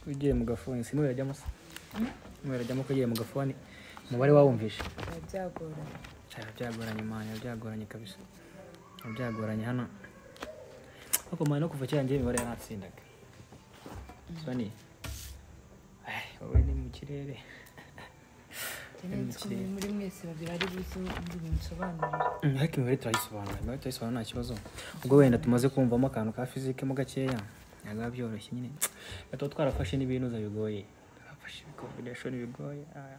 ugiye mu gafuni si nturajyamo se nturajyamo ko ugiye mu gafuni umubare wawumvishe biba byagoranye cyaba byagoranye mwana byagoranye kabisa byagoranye hano ariko mwana no kuva kera njyewe imibare yaratsindaga soni Ay, wowe ni mu kirere cyane Imikino. ko muri mwese babiri ari buzo ndi binsobanurira Mm, ariko imibare turayisobanura imibare turayisobanura nta kibazo ubwo wenda tumaze kumvamo akantu ka fizike mo gakeya byaba byoroshye nyine tuba twarafashe n'ibinuza bigoye twarafashe ibikombineshoni bigoye ah.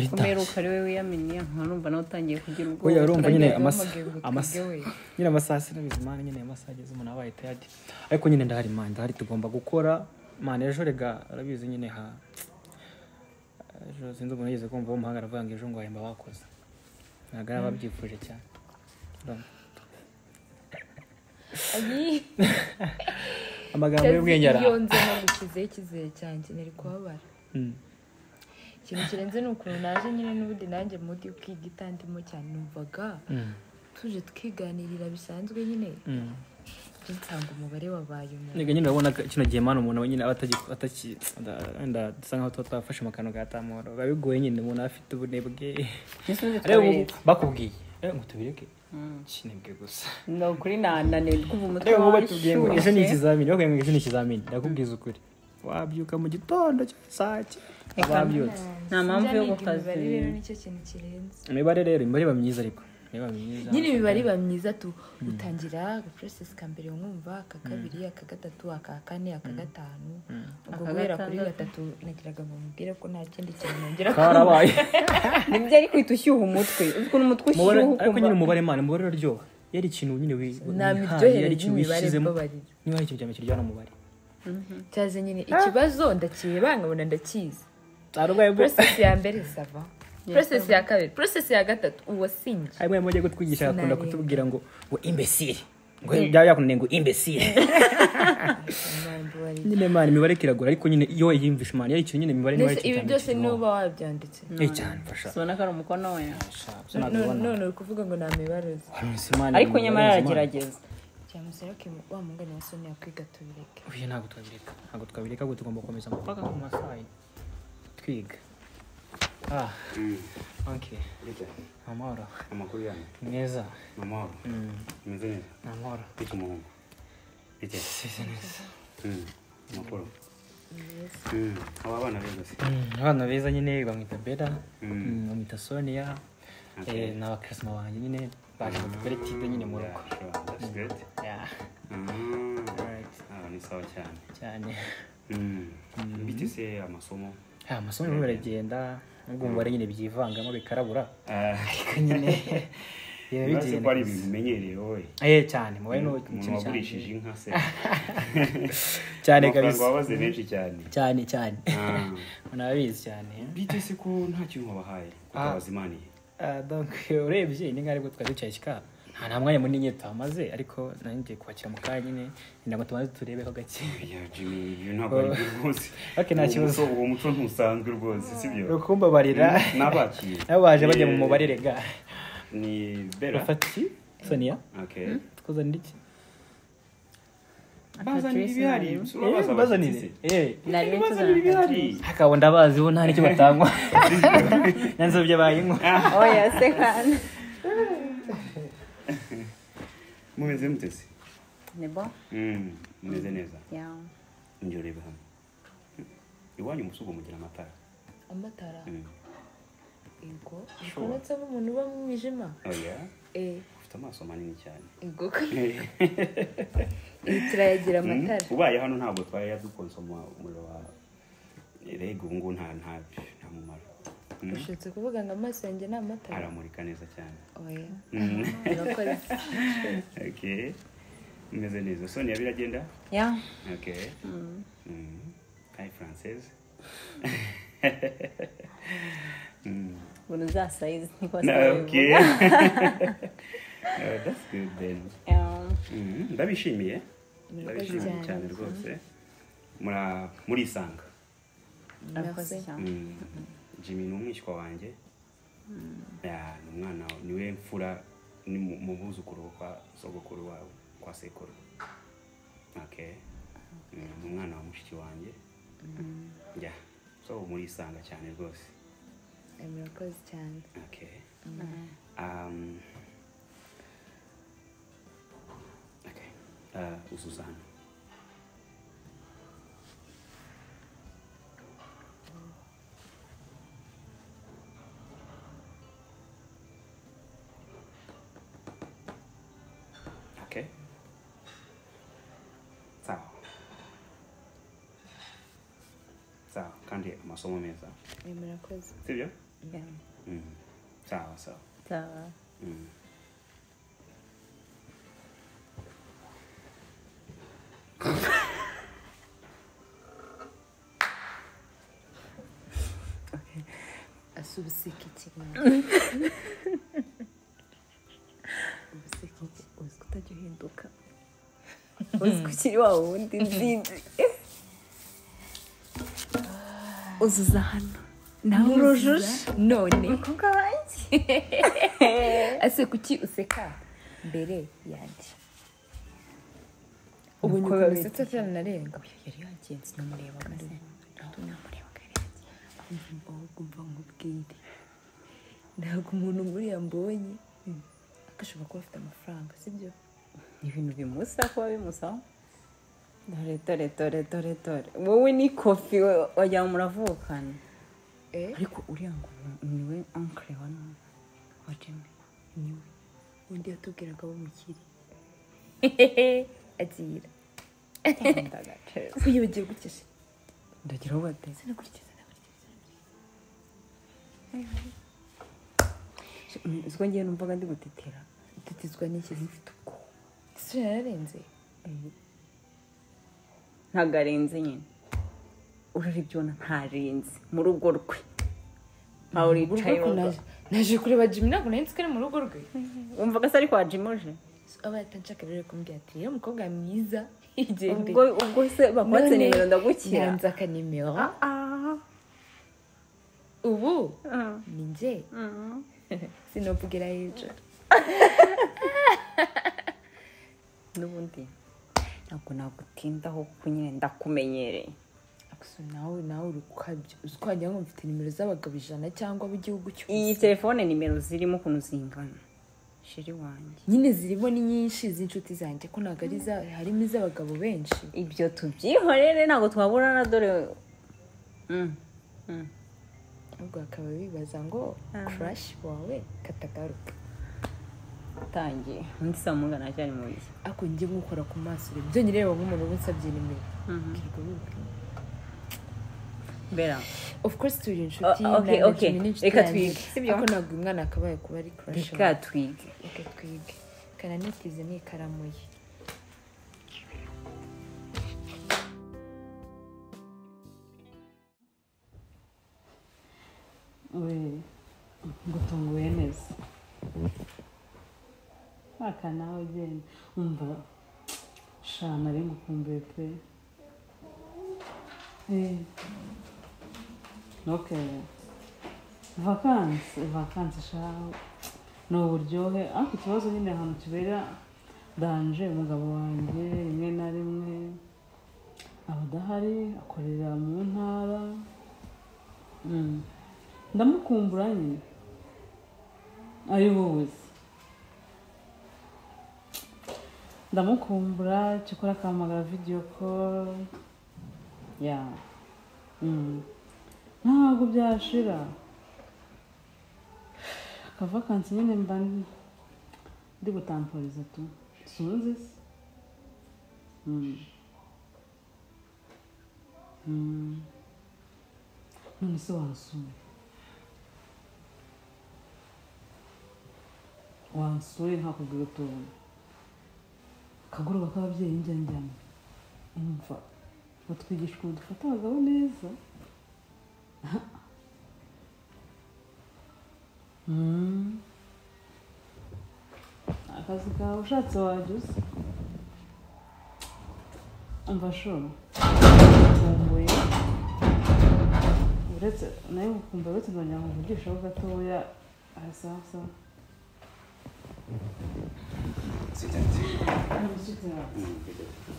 kumera ukari we wiyaminiye nkarumva nawe utangiye kugira ubwoba Oya urumva nyine Turagenda amasa bamubwira ngo amasa tujye we. nyine amasaha sina bizimana nyine amasaha ageze umuntu abaye tired ariko nyine ndahari man ndahari tugomba gukora man ejo rega arabizi nyine ha ejo sinzi umuntu yigeze kumva w'umuhanga aravuga ngo ejo ngo wahemba bakoze ntabwo yaba abyifuje cyane Urumva? Ayi, amagambo y'ubwenge kazi ara iyo nze nagushyizeho icyizere cyanjye nari kubabara Mm. ikintu kirenze ni ukuntu naje nyine n'ubundi nanjye mudi kwiga itandimo cyane numvaga Mm. tuje twiganirira bisanzwe nyine Mm. byo nsanga umubare wabaye umuntu Nega nyine urabona ko kino gihe mani umuntu we nyine aba atagi- ataki nda- wenda dusa nkaho tuba twafashe amakano ga tamoro biba bigoye nyine umuntu aba afite ubunebwe n'isubizi reba ubu turabizi bakubwiye Eh, ngo tubireke kinebwe gusa ni ukuri nananiwe kumva umutwe reba ubu wawe batubwiye ngo ejo ni ushyushye ikizamini bakubwiye ngo ejo ni ikizamini ndakubwiza ukuri wabyuka mu gitondo cyangwa saa cye ababyutse nta mpamvu yo gukaza imibare rero nicyo kintu kirenze imibare rero imibare iba myiza ariko imibare iba myiza nyine imibare iba myiza tu utangira agaprocess ka mbere wumva aka kabiri aka gatatu aka kane aka gatanu ubwo Aka guhera kuri gatatu gatandatu. nagiraga ngo mubwire ko nta kindi kintu nongera karabaye nibyo ariko uhita ushyuha umutwe uzi ukuntu umutwe Umubare- ushyuha ariko nyine ukumva umubare mani umubare uraryoha iyo ari ikintu nyine wi- nta wihaye, iyo miryohere ari ikintu y'imibare wishyizemo mbabarira niba hari ikintu cya mbere kiryohera umubare cyaze nyine ikibazo ndakibanga nkabona ndakizi arwaye process ya mbere sava process ya kabiri process ya gatatu uwasinye harimo yamujya kutwigisha agakunda Sinarenga. kutubwira ngo ngo imbesire ngo byaba byakunaniye ngo imbesire nyine mani imibare kiragora ariko nyine iyo wayiyumvisha mani iyo ari ikintu nyine imibare niba ari ibi ikintu byose niba wabyanditse Eh cyane fasha ubona ko ari umukono we Sha, No- no- none uri kuvuga ngo nta mibare uzi Nonese Imana ariko imibare nyamara ni Imana. aragerageza cyamusaba ko wa mungane wa soni yakwiga tubireke Oya, ntabwo twabireka ntabwo twabireka ahubwo tugomba gukomeza mpaka ku masaha twiga ah okay Burya amahoro amakuru yanyu ni meza ni amahoro imeze neza ni amahoro bityo umuhungu bityo seze neza Mm, amakuru Mm, aba abana beza se Mm, abana beza nyine bamwita bera Mm. mm, bamwita sonia Okay. Eh, ni abakirisimu banjye nyine baje mu tuperetide nyine mu rugo Yeah, sure, that's great. Yeah, Mm, right, ah, ni sawa cyane cyane Mm, bityo se amasomo Ah, amasomo rero baragenda nubwo umubare nyine byivangamo bikarabura Ah, ariko nyine ibintu uretse ko bigenda ari ibintu bimenyereye wowe Eh, cyane umubare ni umuntu ikintu wagurishije cyane inka se cyane amafaranga kabisa wabaze menshi cyane cyane cyane Ah, munabizi cyane bityo se ko nta kintu wabahaye ko Ah. tabazimaniye Ah, donc urebye ni nk'aribwo twari ducaye kika nta nta mwanya munini nyine tuhamaze ariko nari ngiye kubakira mu kanya nyine ngira ngo tubanze turebeho gake Ya Jimmy, ibyo ntabwo ari byo rwose. Ok, nta Uwo kibazo. muco- Uwo muco ntusanzwe rwose, si byo? rukumbabarira Mm, N'abakiye. nabo baje bajya mu Ni- mubare rega Ni Bella. bafata iki sonia Ok. twazanira iki Bazanira Patrice ibihari, Ntarengwa. usura Eh, baza bazanire abashyitsi. Eh, nari Bazanira ibihari. hakaba ndabazi bo nta n'icyo batangwa nanze ibyo bayinywa oya se kandi Mumeze mute se? ni bo Mm, Mumeze neza. yawe Njye urebe hano. Iwanyu mu rugo mugira amatara. amatara Mm. yego Sure. bikometseho umuntu uba mu mwijima Oh, yeah? eh Ufite amaso manini cyane. yego Iyi turayagira Mm, amatara Ubaye hano ntabwo twari yadukonsoma umuriro wa reg ubu ngubu nta nta nta mumaro. Mm, ushobotse kuvuga ngo amaso yanjye ni amatara Aramurika neza cyane. oya Mm. urakoze Okay. Meze neza. Sonia biragenda? yawe Okay. Mm. Hi Frances. mm. ubu uzasayizi niko No, okay. sayizi oh, that's good then. Mm. Ndabishimiye. Ndabishimiye Murakoze cyane cyane. rwose. Mura murisanga. urakoze cyane Mm. Jimmy ni umwishywa wanjye. Yeah, ni umwana wa- ni we mfura ni mu mu buzukuru kwa sogokuru wawe kwa sekuru. Okay. Eh, ni umwana wa mushiki wanjye ya so murisanga cyane rwose Eh, murakoze cyane okay um okay uh ususana okay sawa sawa kandi amasomo meza Eh, murakoze sibyo Yeah. mm. sawa sawa Sawa. Mm. asubisika ikiganza Ubuseke uziko utajya uhinduka uziko ukiri wa wundi nzinzi uzuza hano nawe urujuje none kuko abanjye ese kuki useka mbere yanjye ubu Ubu nyuma nyukometse. usetse cyane narenga yari yagenzi namurebaga se nawe namurebaga yari yagenzi umva wumva nkubwire ntabwo umuntu nkuriya mbonye agashobora kuba afite amafaranga sibyo ni ibintu bimusaba kuba bimusaba dore dore dore dore dore wowe ni kofi we- wagira ngo muravukana ariko uriya ngo niwe ankle wa none wa jimmy niwe undi yatubwiraga w'umukire agira ndagaceza wibagiwe gukesha ndagira uwo bateze sinakurikiza nakurikiza uziko ngewe numvaga ndi gutetera tutizwa n'iki zifite uko isura yararenze ntabwo arenze nyine urarebye ubona ntarenze mu rugo rwe ntawe uricaye Urugo naje- naje kureba jimmy ntabwo nari nzi ko ari mu rugo rwe wumvaga se ariko wajimuje aba yatanshaka rero kumbwira ati rero umukobwa mwiza igende ubwo ubwo se bakwatse None nimero ndagukira nanze akanimero ubu ni njye sinovugira hejuru n'ubundi ntabwo nagutindaho kuko nyine ndakumenyereye Gusa nawe nawe uri ukabyo uzi ko wagira ngo mfite nimero z'abagabo ijana cyangwa ab'igihugu cyose iyi telefone nimero zirimo ukuntu zingana shiri wanjye nyine zirimo ni nyinshi z'inshuti zanjye ko ntabwo ari iza harimo iz'abagabo benshi ibyo tubyihorere ntabwo twabura na dore Mm, mm. ahubwo bakaba bibaza ngo kurashi wawe katagaruka utangiye undi saa munga ntacyari mu nzu ariko njye nkukora ku maso reba byonyine reba nk'umuntu uba unsabye nimero Kirwa bibwira. mbera of course turi inshuti Oh, okay, nanjye okay. Jimmy ni inshuti Reka yanjye. twige, sibyo? ariko ntabwo uyu mwana akabaye kuba ari kurashi reka twige reka twige kananitize ni ikaramu ye ngutunguye neza mwaka nawe ugenda umva shana ari ngukumbuye pe Eh. ok vakansi vakansi shaho ni uburyohe ariko ikibazo nyine ahantu kibera danje umugabo wanjye rimwe na rimwe aba adahari akorera mu ntara Mm. ndamukumbura nyine ari wowe ndamukumbura cyakora akahamagara vidiyo call ya Mm. ntabwo byashira akavakansi nyine mba ndi- ndi gutamporiza tu sinzi se Mm. Mm. none se wansura wansuye ntakubwira utuntu akagoroba k'ababyeyi njya njyamo umva batwigisha ukuntu dufata abagabo neza Mm. akazi kawe ushatse wajya uza umva shora ukumbuye uretse nawe ukumbuye uretse nongera nkuvugishaho gatoya arasaha sawa sitati Ntabwo usutse wawe. Mm,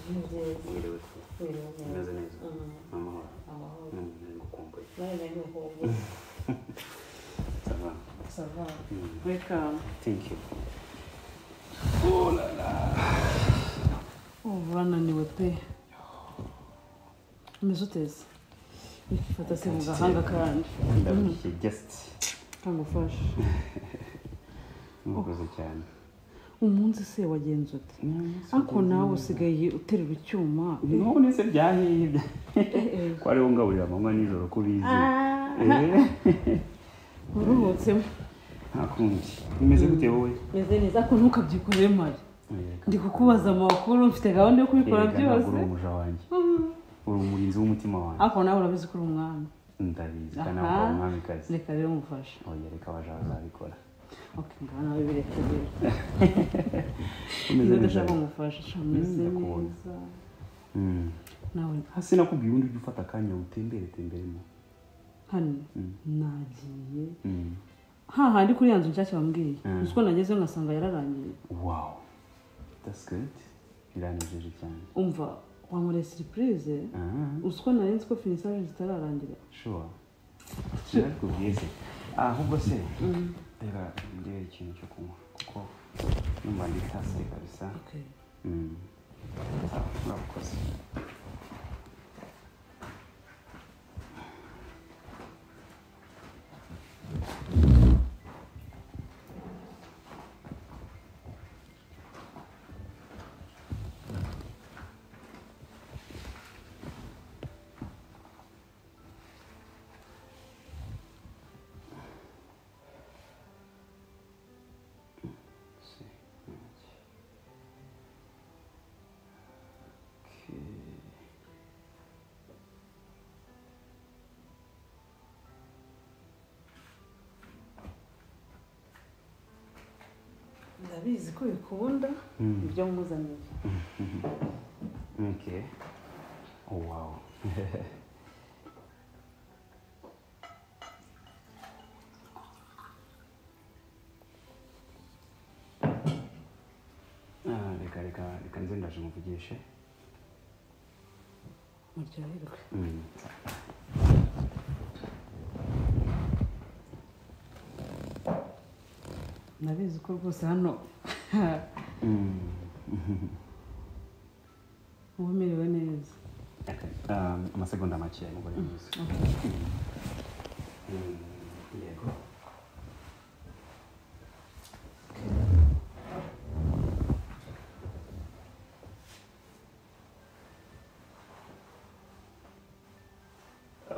bidodo. Bidodo. meze neza amahoro amahoro Mm, ngukumbuye nawe nawe ni uko ubu sava sava Mm, wekamu thank you ubu bananiwe pe umeze uteze fata se mu gahanga kandi ndabikiye guest kangufashe mukoze cyane umunsi se wagenze ute ariko nawe usigaye uterura icyuma none se byahiye Eh, eh. ko ariho ngaburira amanywa nijoro ko bizi uruhutsemo ntakundi bimeze gute wowe meze neza ariko ntukabyikorere mari Erega. ndi kukubaza amakuru mfite gahunda yo kubikora Erega ntabwo byose uri umuja wanjye uri umurinzi w'umutima wanjye ariko nawe urabizi ko uri umwami ndabizi Aha. kandi ntabwo uri umwamikazi reka rero mufashe oya reka abaja bazabikora ok ngaho nawe bireka rero umeze niba neza udashaka kumufasha sha meze ndakubonye. neza Mm. nawe hasi nakubwiye undi ujya ufata akanya utembere temberemo hano Mm. nagiye Mm. hahandi kuri ya nzu nshyashya wambwiye Mm. uzi ko nagezeyo ngasanga yararangiye wow that's good biranejeje cyane umva wankoreye siripurize Ah, uzi ko nari nzi ko finisaje zitararangira sure nakubwiye se ahubwo se reka ndebe ikintu cyo kunywa kuko numva ndi tase kabisa ok Mm. Sawa, murakoze Se- ndabizi ko bikunda Mm. ibyo nkuzaniye Okay. Oh wow. Ah, reka reka reka nze ndaje muvugishe. muryoherwe Mm. ndabizi ko rwose hano Mm. uba umerewe neza Okay. Um, amasegonda make mugore mwiza. Mm. Yego.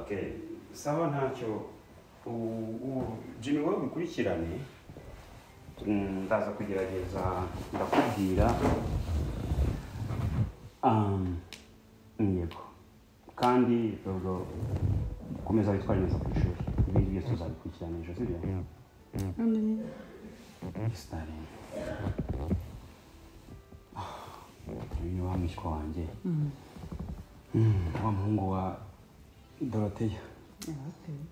Okay, sawa ntacyo u- u- Jimmy wowe ubikurikirane Mm, ndaza kugerageza ndakubwira Um, yego kandi ubwo komeza witware neza ku ishuri ibindi byose tuzabikurikirana ejo sibyo Hano nyine sitari uyu ni wa mwishywa wanjye Mm, wa muhungu wa doroteya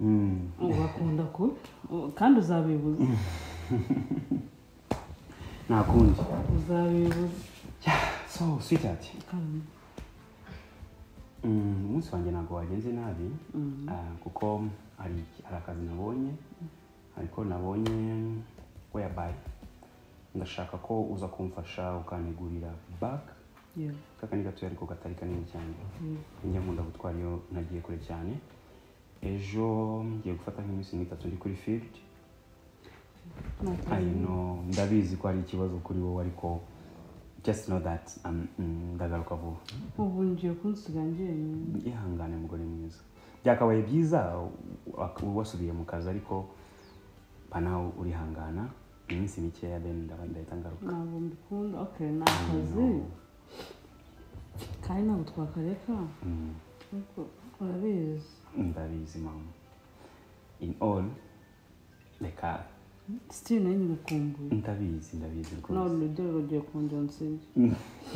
Mm. urakunda kubi U- kandi uzabibuza nta kundi uzabibuza so sweetheart Karame. Mm, umunsi wanjye ntabwo wagenze nabi Ah, kuko hari hari akazi nabonye ariko nabonye weyabaye ndashaka ko uza kumfasha ukantegurira baga yewe kakandi gatoya ariko katari kanini cyane njya nkunda gutwara iyo nagiye kure cyane ejo ngiye gufata nk'iminsi nk'itatu ndi kuri field I know ndabizi ko ari ikibazo kuri wowe ariko just know that um, mm, ndagaruka vuba ubu ngiye kunsiga njyenyine yihangane mugore mwiza byakabaye byiza wak- wasubiye mu kazi ariko banawe urihangana iminsi mikeya then ndaba- ndahita ngaruka ntabwo mbikunda ok ni akazi kandi ntabwo twakareka Mm, ariko urabizi ndabizi mama in all reka sitiri nayo nyirakumbuye ndabizi ndabizi nawe rwose urugero rugiye kongera nsibye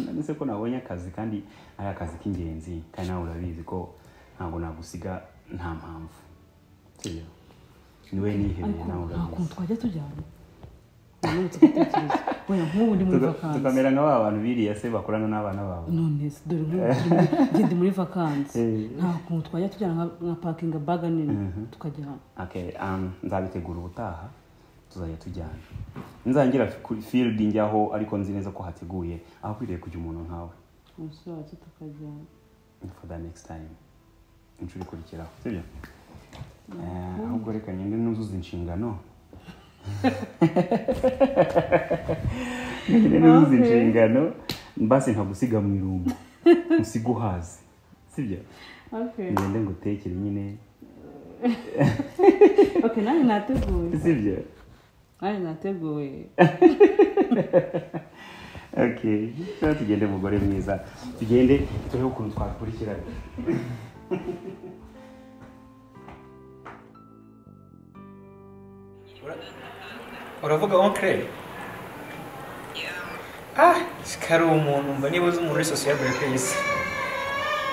nanditse ko nabonye akazi kandi ari akazi k'ingenzi kandi nawe urabizi ko ntabwo nagusiga nta mpamvu sibyo niwe nihereye ariko nawe nta urabizi kuntu twajya tujyana nanone gutekereza oya nk'ubu ndi muri Tuka- vakansi tukamera nka ba bantu biriya se bakorana n'abana babo none se dore nk'ubu turi muri- njye ndi muri vakansi Eh. nta kuntu twajya tujyana nka- nka pakinga baga nini tukajya Okay, um, nzabitegura ubutaha tuzajya tujyana nzangira kuri fielding aho ariko nzi neza ko hateguye aho kwiriye kujya umuntu nkawe umusaza tukajya for the next time inshuro ikurikiraho sibyo Eh, ahubwo reka ngende nuzuza inshingano ngende nuzuza inshingano basi ntagusiga mu irungu musige uhazi sibyo okay ngende ngutekere nyine okay nanjye nateguye sibyo nanjye nateguye okay cyangwa tugende mugore mwiza tugende turebe ukuntu twakurikirana uravuga onkere ah kari umuntu mba niba uzi umuntu wese usigaye buri kwezi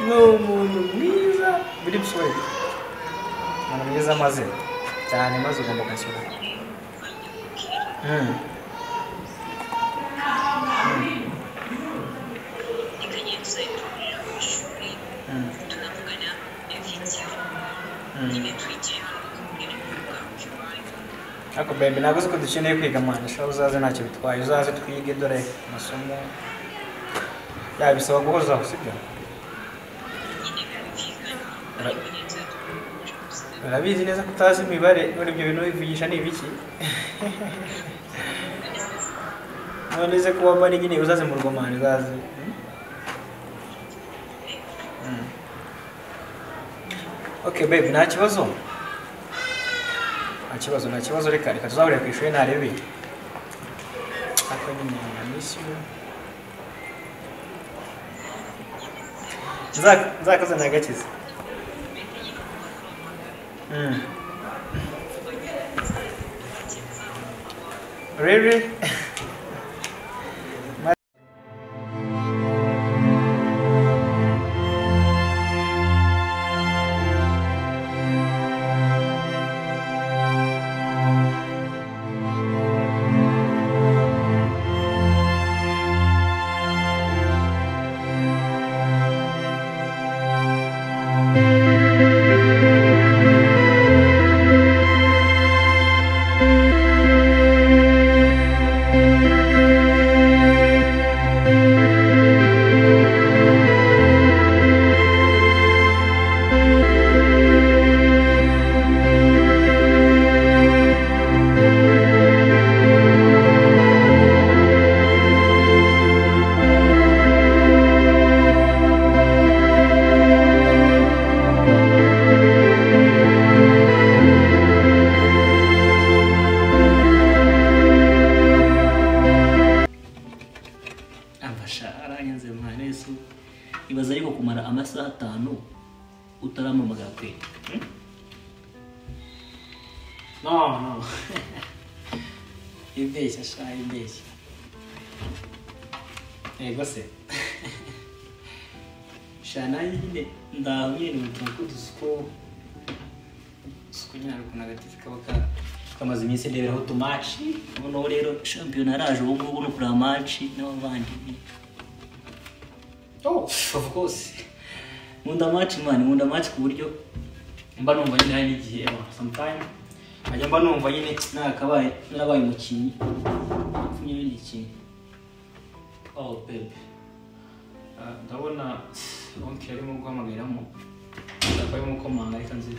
ni umuntu mwiza biri busoreke umuntu mwiza amaze cyane maze ugomba kumusura Mm. ariko bebe ntabwo uzi ko dukeneye kwiga mwana ushobora uzaze ntacyo bitwaye uzaze twige dore amasomo yabisaba guhozaho sibyo Ura- urabizi neza ko utazi imibare none ibyo bintu wivugisha ni ibiki none ze kuba mbani nyine uzaze mu rwamani uzaze hmm? Hmm. okay babe nta kibazo nta kibazo nta kibazo reka reka tuzahurira ku ishuri narebe ako nyine amisiyo nzakazana agakiza Mm. Really? amashara arenze mwana yesu ibaza ariko kumara amasaha atanu utarampamagara pe Hmm? no no ibeshya sha ibeshya yego se sha nanjye nyine ndaho nyine mutuntu kudusuko usuko nyine hari ukuntu agatifu kaba ka- kamaze iminsi ndeberaho tumaci noneho rero shampiyona yaraje ubu ngubu no kureba amaci n'abavandimwe Oh, of course. Nkunda match man, nkunda match ku buryo mba numva nyine hari n'igihe ewa sometime nkajya mba numva nyine nakabaye narabaye umukinnyi apfunye ibindi kintu. Oh, babe. Ah, Ndabona onke arimo guhamagaramo. Ndakora arimo komanga reka nzi.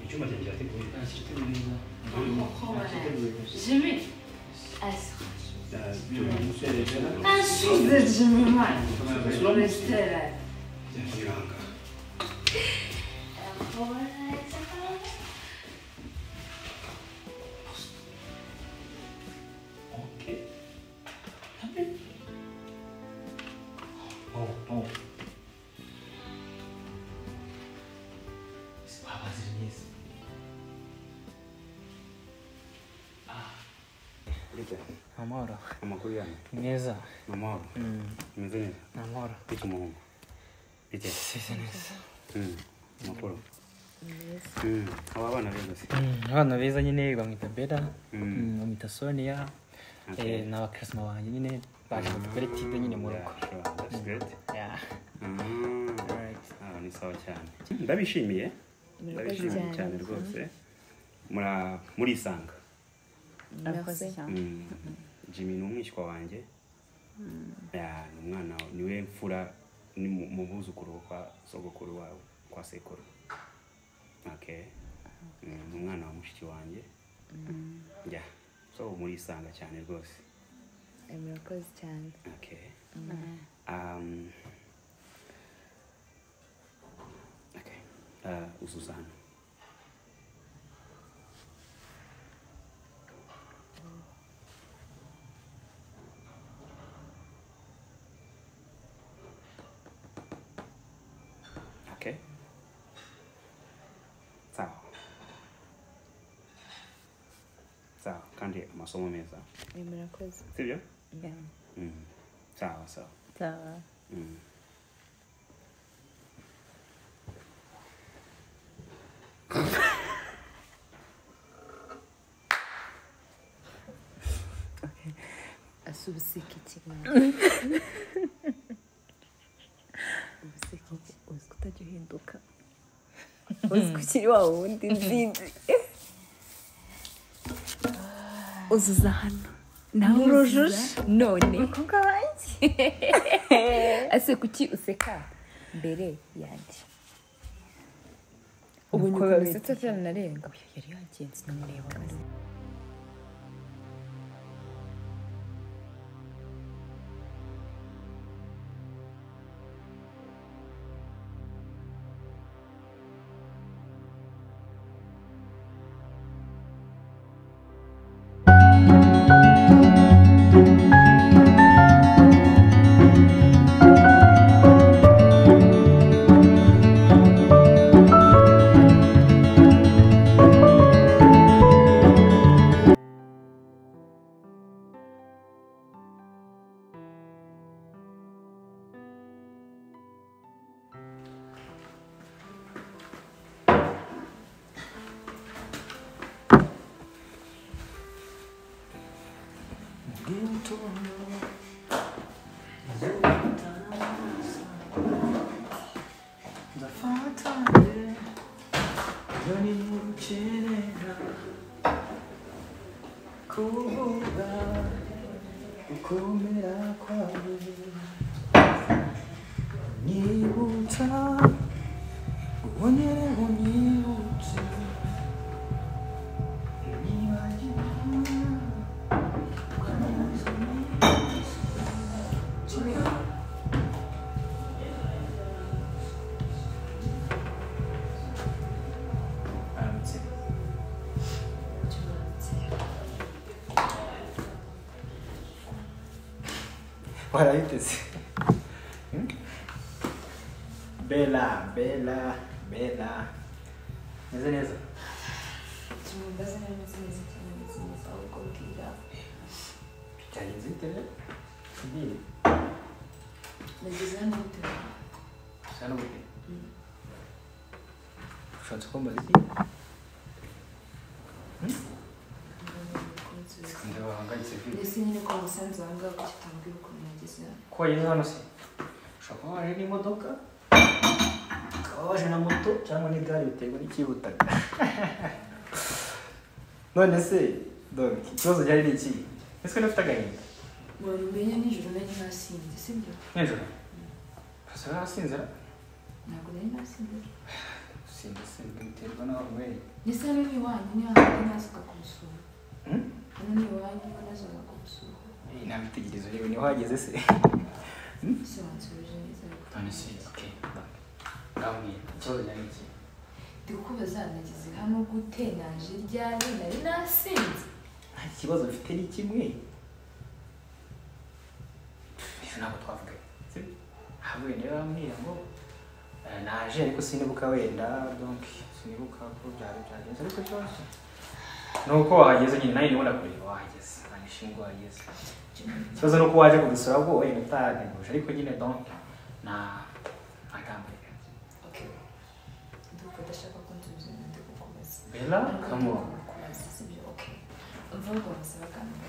icyuma cyanjye kirateguye Jimmy. Asra. turabona Ajuda, Jimmy, mano. Besteira. Agora essa palavra. Okay. Oh, oh. Baba ziri neza. Ah. Gute. amahoro Amakuru yanyu. ni meza Ni amahoro. Imeze neza. ni amahoro Bite umuhungu. Bite. bise neza Mm. Amakuru. Mm. Aba bana beza se. Mm, abana beza nyine bamwita bera Mm. mm, bamwita sonia Okay. eh, ni abakirisimu banjye nyine baje mu koperative nyine mu rugo Yeah, sure. That's great. Yeah. Mm. Alright. Ah, ni sawa cyane. Ndabishimiye. Murakoze Ndabishimiye cyane. cyane rwose. Mura- Murisanga. arakoze cyane Mm. Jimmy ni umwishywa wanjye Yeah, ni umwana niwe mfura ni mu mu buzukuru kwa sogokuru wawe kwa sekuru okay Mm, ni umwana wa mushiki wanjye yeah. so murisanga cyane rwose Eh, murakoze cyane okay um, okay uh, uzuzana okay sawa sawa kandi amasomo meza Eh, murakoze sibyo Yeah. mm. sawa sawa Sawa. Mm. asubisika ikiganza uzi ko utajya uhinduka uzi ko ukiri wa wundi nzinzi uzuza hano nawe urujuje none umukobwa wanjye ase kuki useka mbere yanjye ubu Uko nyuma babita. usetse cyane narenga uyu yari yagenze namureba warabiteze bela bela bela meze neza byagenze bite rero ubwire nageze hano bitewe usa n'ubute ushatse ko mbaza iki ntabwo bahangayitse pe ndetse nyine ko umusanzu wawe ngaho kuki utambwira ukuntu nageze hano ko wageze hano se ushobora kuba waje n'imodoka ukaba waje na moto cyangwa n'igare biterwa n'ikihutaga none se donki ikibazo cyari ari iki ese niba ufite agahinda wari umenye nijoro nari nasinze sibyo nijoro gusa urasinzira ntabwo nari nasinze sinzi sinzi biterwa n'aho unyweye ndetse hano ni iwanyu niyo hantu nazaga kumusura hano ni iwanyu niyo nazaga kumusura iyi nta bitekerezo rero niho wageze se ese wansubije neza ariko none se oke ndamubwira ikibazo cyari ari iki ndi kukubaza nageze hano gute naje ryari nari nasinze nta kibazo mfite ni kimwe ejo ntabwo twavuganye sibyo ahubwo niba bambwira ngo eh, naje ariko sinibuka wenda donc sinibuka ko byari byagenze ariko byoroshye ni uko wahageze nyine nawe ndabona kureba wahageze ntanishimwe wahageze ikibazo ni uko waje kudusura ubwo wenda utarateguje ariko nyine don na ntagamburira ndumva udashaka ko nzuza ibindi gukomeza bela kamo kubaza sibyo okay mvuga ngo musabagambe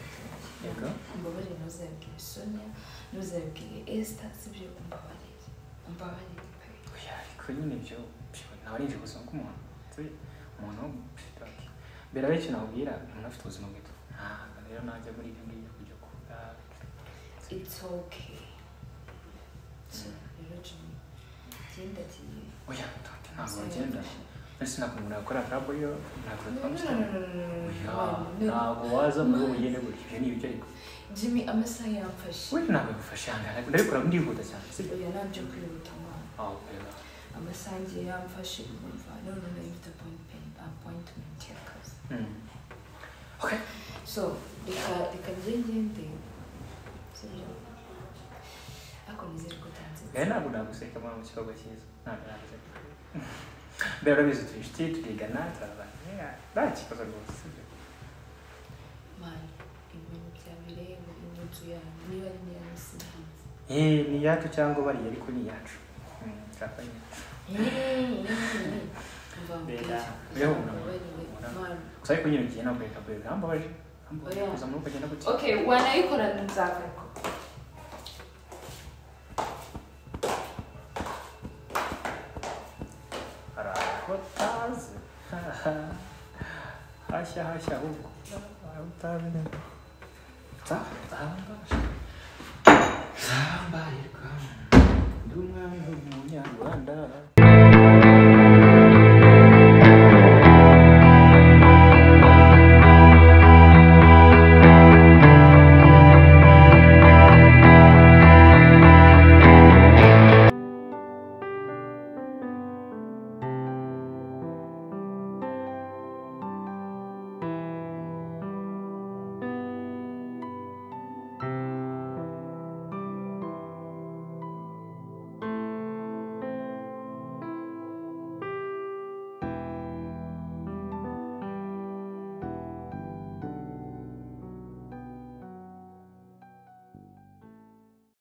yego umbabarire ntuzabwire sonia ntuzabwire esther sibyo umbabarire umbabarire pe. oya ariko nyine ibyo pfwe, ntabwo ari inshingano zunguka umuntu nzi umuntu w'umushitaki bela benshi nabwira umuntu afite ubuzima bwiza ntabwo rero najya muri ibyo ngibyo kujya kuvuga it's okay So, rero jimmy genda kiye oya tonte ntabwo bagenda ndetse ntabwo umuntu yakora karabo yo ntabwo twamusanga ntabwo waza muri ubu ugende gutya ibyo ni ibyo ariko jimmy amasaha yamfashe Wewe ntabwo bigufasha hangana ndabikora ndihuta cyane sibyo oya nabyo kwihuta mwana aho rero amasaha ngiye yamfashe urumva none nayifite appointment- appointment y'akazi okay so reka reka njye ngende sibyo ariko nizere ko utanze rero ntabwo naguseka mwana mu kibazo cyiza ntabwo naguseka mbere urabizi turi inshuti turigana turabana nta kibazo rwose sibyo mani ibintu byabereye muri ino nzu yanyu niba ari niya musinzi eee ni iyacu cyangwa bariya ariko ni iyacu Mm, kapanye. Bera, bera umuntu. Gusa ariko nyine ugiye nawe ukareka kureka hambabaje hambabaje Oya. kuza muri ukagenda gutya okay wanayikora nzagaruka Arakotaze. Hashya hashya ahubwo. Arakotaze neza. Za, zahambaje. Zahambaye rwanda. Ndi umwami w'umunyarwanda.